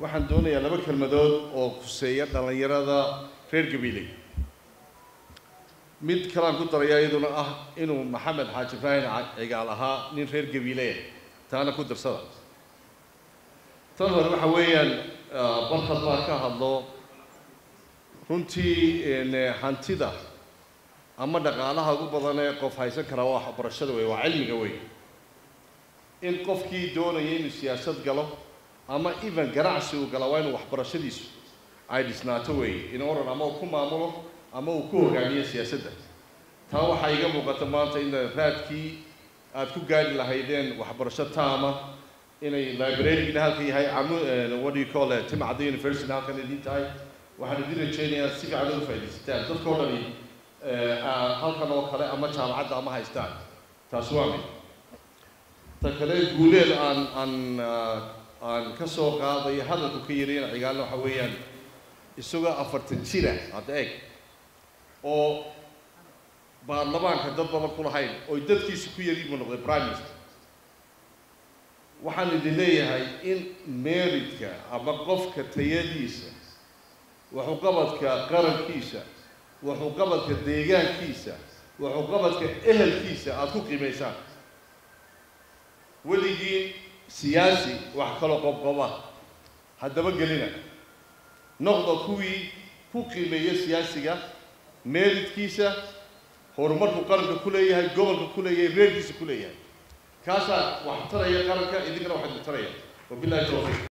waxaan doonayaa laba kelmadood oo kuseeya dhallinyarada reer gabiiley mid kalaan ku darayaa iyaduna ah inuu maxamed xaaji ibraahim cigaal ahaa nin reer gabiileya taana ku darsada tan hore waxa weeyaan barkad baa ka hadlo runtii hantida ama dhaqaalaha ugu badan ee qof haysan karaa waa waxbarashada wey waa cilmiga wey in qofkii doonaya inuu siyaasad galo ama even ganacsi uu gala waa inuu waxbarashadiisu ay dhisnaato wey in oran ama uu ku maamulo ama uu ku hogaamiyo siyaasadda taa waxaa iga muuqata maanta in raadkii aad ku gaari lahaydeen waxbarasho taama inay librarygina halka yahay camu what do you call it timcadda university halkan idin tahay waxaan idin rajeynayaa si fiican uga faaidaysataan dadkao dhani halkan oo kale ama jaamacadda ama haystaan taas waa mid ta kale guuleed aan aan aan ka soo qaadayo hadalku ka yarayna cigaalna waxa weeyaan isagoo afartan jira hadda eeg oo baarlamaanka dad badan ku lahayn oy dadkiisa ku yari buu noqday prime minister waxaan idin leeyahay in meridka ama qofka tayadiisa waxuqabadka qarankiisa waxuqabadka deegaankiisa waxuqabadka ehelkiisa aada ku qiimaysaan weligii siyaasi wax kaloo qobqoba haddaba gelina noqda kuwii ku qiimeeya siyaasiga meeridkiisa horumarku qaranka ku leeyahay gobolka ku leeyahay reerkiisa ku leeyahay kaasaa wax taraya qaranka idinkana waxaad ku taraya wabillahi tawfiiq